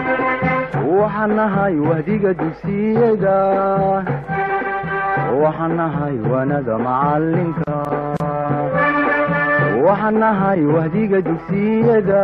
waxaan nahay wahdiga dugsiyada waxaan nahay waanada macalinka waxaan nahay wahdiga dugsiyada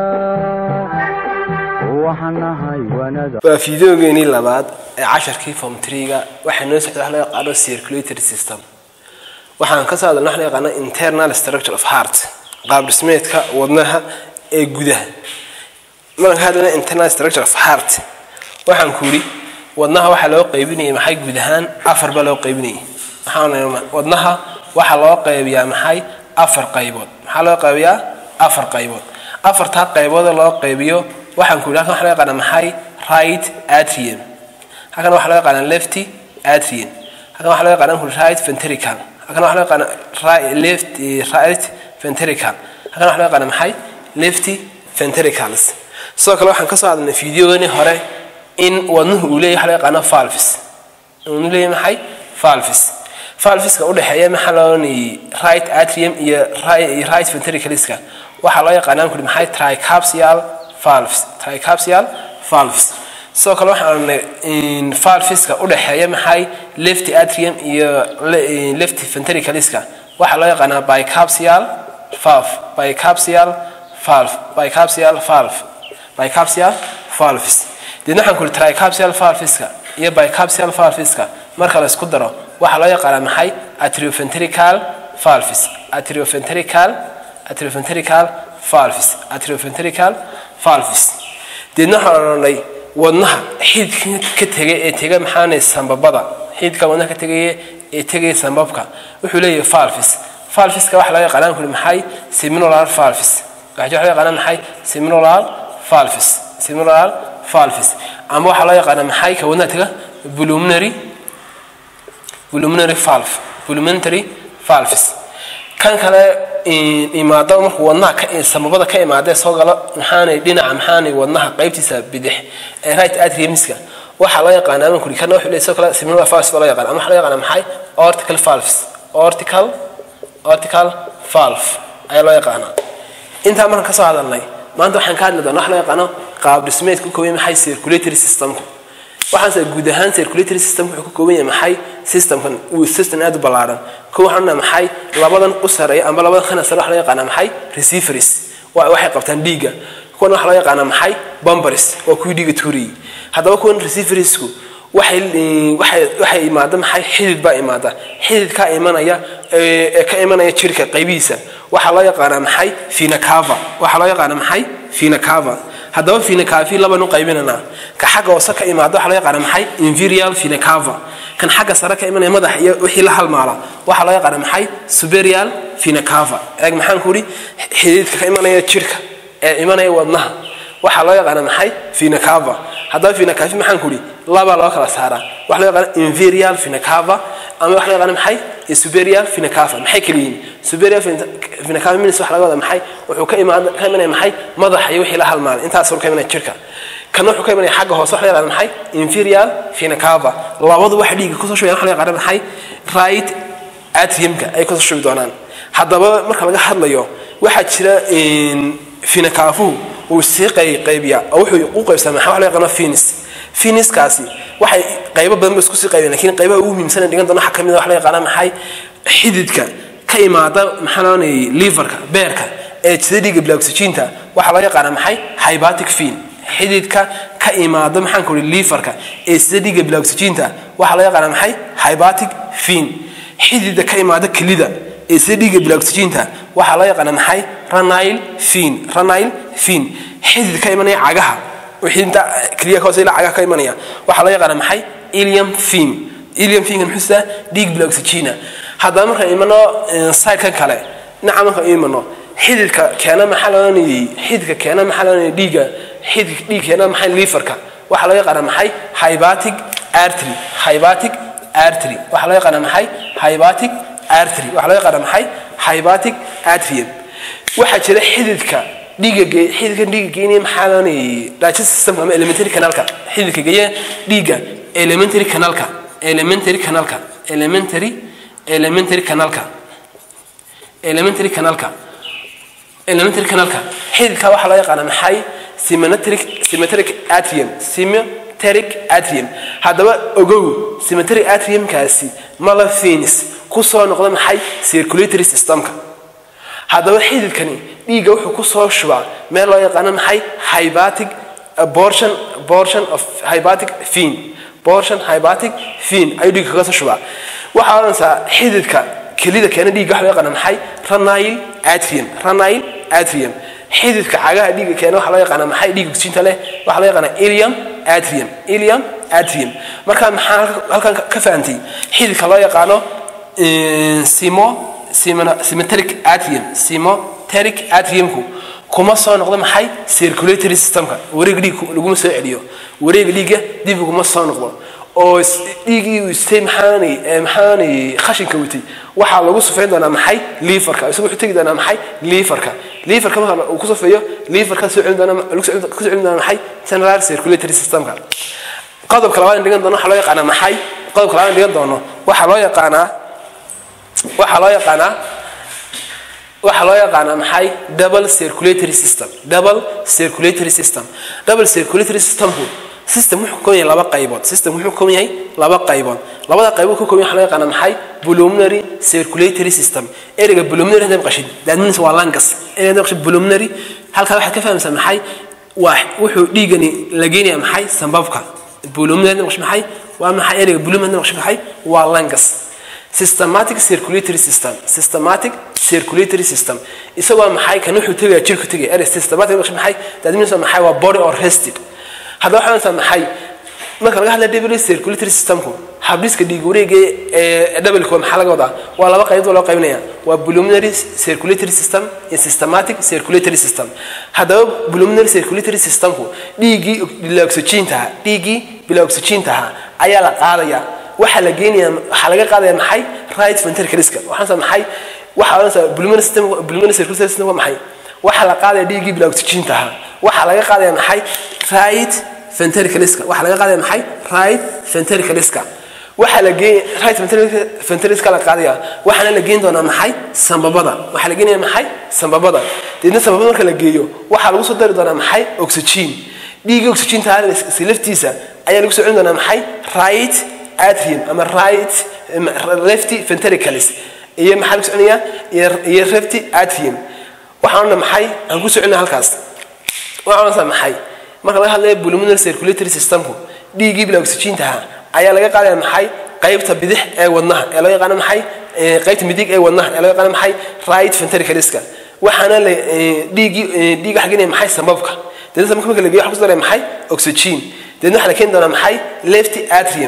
waxaan nahay waanada waa fideogeenii labaad ee casharkii form tree-ga waxaa noo socda wax loo yaqaano circulatory system waxaan ka soo hadalna wax loo yaqaano internal structure of heart qaab dhismeedka wadnaha ee gudaha markaan ka hadlayna internal structure of heart waxaan ku yidhi wadnaha waxaa loo qaybinayay maxay guud ahaan afar baa loo qaybinayay waxaan wadnaha waxaa loo qaybiyaa maxay afar qaybood maxaa loo qaybiyaa afar qaybood afartaa qaybood loo qaybiyo waxaan ku yidhi halkan waxa loo yaqaana maxay right atrium halkan waxaa loo yaqaana lefty atrium halkan waxaa loo yaqaana ku right ventricle halkan waxaa loo yaqaana right left right ventricle halkan waxaa loo yaqaana maxay lefty ventricles sidoo kale waxaan ka soo hadalnay fideoganii hore in wadnuhu uu leeyahay waxa loo yaqaano valves uu leeyahay maxay valves valveska udhexeeya maxaa loonayay right atrium iyo right ventricleska waxaa loo yaqaanaa kuri maxay tricapsial valves tricapsial valves sidoo kale waxaan odhanay valveska udhexeeya maxay left atrium iyo left ventricleska waxaa loo yaqaanaa bicapsial valve bicapsial valve bicapsial valve bicapsial valves deedna waxaan kuri tricapsial valveska iyo bicapsial valveska marka la isku daro waxaa loo yaqaanaa maxay atrioventrical valves atrioventrical atrioventrical valves atrioventrical valves deedna waxaan odhanay wadnaha xididka ka tegay ee tega maxaanay sambabada xididka wadnaha ka tegaya ee tegaya sambabka wuxuu leeyahay valves valveska waxaa loo yaqaanaa kuri maxay seminular valves waxaa loo yaqaanaa maxay seminular valves seminular valves ama waxaa loo yaqaanaa maxay ka wadnaha tega pulmonary pulmonary valve pulmonary valves kan kale imaado markuu wadnaha ka samabada ka imaadee soo galo maxaanay dhinaca maxaanay wadnaha qaybtiisa bidix ee right atriumska waxaa loo yaqaanaa ama kuri kana wuxuu leeyahay sidoo kale seminular valves baa loo yaqaana ama waxaa loo yaqaanaa maxay ortical valves ortical ortical valve ayaa loo yaqaanaa intaa markaan kasoo hadalnay maanta waxaan ka hadli doonaa wax loo yaqaano qaab dhismeedka ku kooban maxay circulatory systemku waxaanse guud ahaan circulatory system wuxuu ka kooban yahay maxay systemkan uu system aad u ballaaran ko waxaan dhaha maxay labadan u sareeya amba labadan khana sare waxa loo yaqaanaa maxay receivers waxay qabtaan dhiigga kuwan waxa loo yaqaanaa maxay bumbers waa kuwii dhiigga tuurayay haddaba kuwan receiversku waxay waxay waxay imaada maxay xidid baa imaada xididkaa imanaya ee ka imanaya jirka qaybihiisa waxaa loo yaqaanaa maxay finacava waxaa loo yaqaanaa maxay finacava haddaba finacava laban u qaybinanaa ka xagga hoose ka imaada waxaa loo yaqaanaa maxay inferial finacava kan xagga sare ka imanaya madax iyo wixii la halmaala waxaa loo yaqaanaa maxay superial finacava eeg maxaan ku idhi xididka ka imanaya jirka ee imanaya wadnaha waxaa loo yaqaanaa maxay finacava haddaba finacava maxaan ku idhi labaa loo kala saaraa waxa loo yaqaana inferial finacava ama waxa loo yaqaana maxay superior finacava maxay kala yihiin superior finacava minis waxa laga wadaa maxay wuxuu ka imaan ka imanaya maxay madaxa iyo wixii la halmaalay intaas ka imanaya jirka kana wuxuu ka imanaya xagga hoose waxa loo yaqaana maxay inferior finacava labadu waxa dhiigga kusoo shubaya waxa loo yaqaana maxay right atriumka ay kusoo shubi doonaan haddaba marka laga hadlayo waxaa jira finacaafuhu uu sii qaybiyaa oo wuxuu u qaybsamaa maxaa waxa loo yaqaana finis finiskaasi waxay qaybo badan ba isku sii qaybeen lakiin qaybaha ugu muhiimsan dhigan doona waxaa ka mid a waxa la yaqaana maxay xididka ka imaada maxaa loonayay liverka beerka ee sida dhiigga bilaagsijinta waxaa loo yaqaana maxay hybatic fin xididka ka imaada maxaan ku ihi liverka ee sida dhiigga bilaagsijinta waxaa loo yaqaana maxay hybatic fin xididka ka imaada kelida ee sida dhiigga bilaagsijinta waxaa loo yaqaana maxay ranile fin ranile fin xidid ka imanaya cagaha wixinta keliya ka hoose ilaa cagaha ka imanaya waxaa loo yaqaana maxay ilium fin ilium finkan muxuu sidaa dhiig bilaagsijina haddaba markaan imano sidekan kale dhinaca markaan imano xididka keena maxaa loonayay xididka keena maxaa loonayay dhiigga xididka dhiig keena maxay liverka waxaa loo yaqaana maxay hybatic artery hybatic artery waxaa loo yaqaana maxay hybatic artery waxaa loo yaqaana maxay hybatic atrium waxaa jira xididka dhiigga xididka dhiigga geynaya maxaa loonayay digestive system ama elementary canalka xididka geeya dhiigga elementary canalka elementary canalka elementary elementary canalka elementary canalka elementary canalka xididka waxaa loo yaqaana maxay symmetric symmetric atrium symmetric atrium haddaba ogow symmetric atriumkaasi mala veins ku soo noqda maxay circulatory systemka haddaba xididkani dhiigga wuxuu ku soo shubaa meel loo yaqaano maxay hybatic portion portion of hybatic vein portion hybatic vein ayuu dhiigga kaga soo shubaa waxaa odhanaysaa xididka kelida keena dhiigga waxa loo yaqaana maxay ranile atrium ranile atrium xididka cagaha dhiigga keena waxaa loo yaqaana maxay dhiig ogsiinta leh waxaa loo yaqaana ilium atrium ilium atrium marka maxaa halkan ka fahantay xididka loo yaqaano simo symmetric atrium symmetric atriumku kuma soo noqdo maxay circulatory systemka wareega dhiig laguma soo celiyo wareega dhiigga dib uguma soo noqdo oo dhiigii uu istay maxaanay maxaanay khashinka watay waxaa lagu sufeyn doonaa maxay liifarka isagu wuxuu tegi doonaa maxay liifarka liifarka marka uu ku sufeeyo liifarka soo celin doona ku soo celin doona maxay central circulatory systemka qodobka labaad dhigan doono waxaa loo yaqaanaa maxay qodobka labaad dhigan doono waxaa loo yaqaanaa waxaa loo yaqaanaa waxaa loo yaqaanaa maxay double circulatory system double circulatory system double circulatory systemku system wuxuu ka kooban yahay laba qaybood system wuxuu ka kooban yahay laba qaybood labada qaybood ka kooban yahay waxaa loo yaqaanaa maxay pulmonary circulatory system ereyga pulmonary hadda maqashid that means waa langas ereyga hadda maqashid pulmonary halkaa waxaad ka fahamsaa maxay waa wuxuu dhiigani la geenayaa maxay sambabka pulmonary hadda maqashid maxay waa maxay ereyga pulmonary hadda maqashid maxay waa langas systematic circulatory system systematic circulatory system isagoo maxay kan wuxuu tegaya jirku tegaya erey systematic maxay that means maxay waa body or rested haddaba waxaa onaysaa maxay marka laga hadlaya double circulatory systemku habdhiska dhiig wareega ee doubleka maxaa laga wadaa waa laba qaybood loo qaybinaya waa pulmonary circulatory system iyo systematic circulatory system haddaba pulmonary circulatory systemku dhiiggii bila oxygeentaha dhiiggii bila oxygeentaha ayaa la qaadaya waxaa la geenaya waxaa laga qaadaya maxay right ventricleska waxaansa maxay waxaa odhanaysaa pulmonary system pulmonary circulatory system waa maxay waxaa la qaadaya dhiiggii bila oxygeentaha waxaa laga qaadaya maxay right ventricleska waxaa laga qaadaya maxay right ventricleska waxaa la geey right ventricleska la qaadaya waxaana la geyn doonaa maxay sambabada waxaa la geenaya maxay sambabada deedna sambabada marka la geeyo waxaa lagu soo dari doonaa maxay oxygen dhiiggii oxygeenta si laftiisa ayaa lagu soo celin doonaa maxay right atrium ama right lefty ventricles iyo maxaa lagu soconaya iyo lefty atrium waxaan odhana maxay aan ku soo celina halkaas waxaan odhanaysaa maxay marka laga hadlayo pulmonary circulatory systemku dhiiggii bila oxygeentaha ayaa laga qaadaya maxay qaybta bidix ee wadnaha ee loo yaqaano maxay qaybta midig ee wadnaha ee loo yaqaano maxay right ventricleska waxaana la dhiiggii dhiig waxa geenaya maxay sambabka deedna sambabka marka la geeyo waxa ku daraya maxay oxygen deedna waxaa la keeni doonaa maxay lefty atrium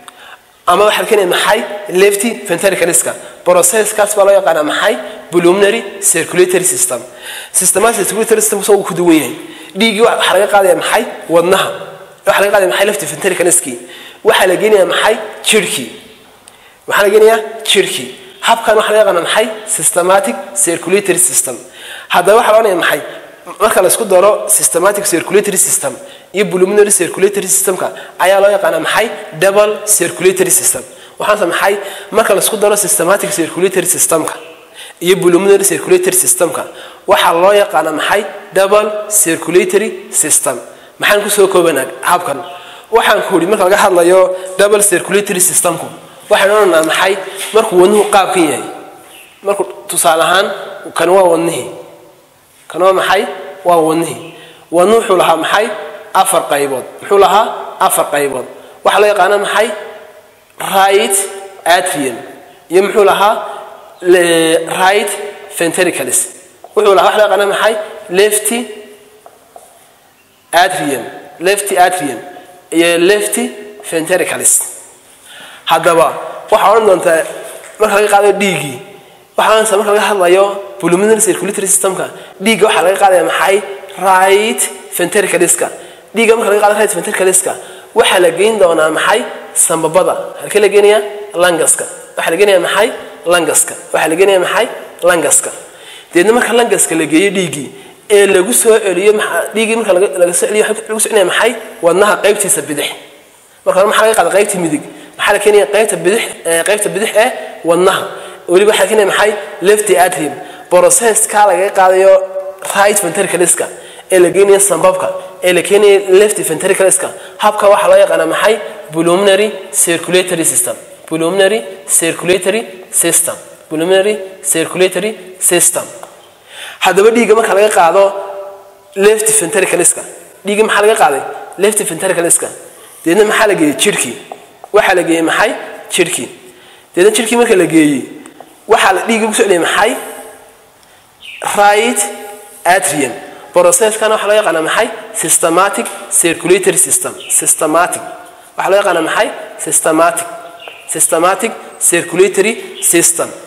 ama waxaa la keenaya maxay lefty ventricleska processkaas baa loo yaqaanaa maxay pulmonary circulatory system systematic circulatory system soo ku duwan yahay dhiiggii waxaa laga qaadaya maxay wadnaha waxaa laga qaadaya maxay lefty ventricleski waxaa la geenaya maxay jirhkii waxaa la geenayaa jirhkii habkan waxaa laga yaqaana maxay systematic circulatory system haddaba waxaa la odhanaya maxay marka la isku daro systematic circulatory system iyo pulmonary circulatory systemka ayaa loo yaqaanaa maxay double circulatory system waxaanse maxay marka la isku daro systematic circulatory systemka iyo pulmonary circulatory systemka waxaa loo yaqaanaa maxay double circulatory system maxaan kusoo koobanaa habkan waxaan ku uri marka laga hadlayo double circulatory systemku waxaan odhanaa maxay markuu wadnuhu qaabkan yahay markuu tusaale ahaan kan waa wadnihii kan waa maxay waa wadnihii wadnuhu wuxuu lahaa maxay afar qaybood muxuu lahaa afar qaybood waxaa loo yaqaana maxay right atrium iyo muxuu lahaa right ventricles wuxuu lahaa waxa loo yaqaana maxay lefty atrium lefty atrium iyo lefty ventricles haddaba waxaa odhan doontaa marka laga qaadayo dhiiggii waxaa odhanaysaa marka laga hadlayo pulmonary circulatory systemka dhiigga waxaa laga qaadaya maxay right ventricleska dhiigga marka laga qaado right ventricleska waxaa la geyn doonaa maxay sambabada halkee la geenayaa langaska waxaa la geenayaa maxay langaska waxaa la geenayaa maxay langaska deedna marka langaska la geeyo dhiiggii ee lagu soo celiyo dhiiggii marka laga soo celiyo lagu soo celinaya maxay wadnaha qaybtiisa bidix marka hore maxaa laga qaada qaybta midig maxaa la keenaya qaybta bidix qaybta bidix ee wadnaha weliba waxaa la keenaya maxay lefty atrium processka laga qaadayo right ventricleska ee la geenayo sambabka ee la keenaya left ventricleska habka waxaa loo yaqaanaa maxay pulmonary circulatory system pulmonary circulatory system pulmonary circulatory system haddaba dhiigga marka laga qaado left ventricleska dhiigga maxaa laga qaaday left ventricleska deedna maxaa la geeyey jirhkii waxaa la geeyey maxay jirhkii deedna jirhkii marka la geeyey waxaa la dhiigga kusoo celiyay maxay right atrium processkana waxaa loo yaqaanaa maxay systematic circulatory system systematic waxaa loo yaqaanaa maxay systematic systematic circulatory system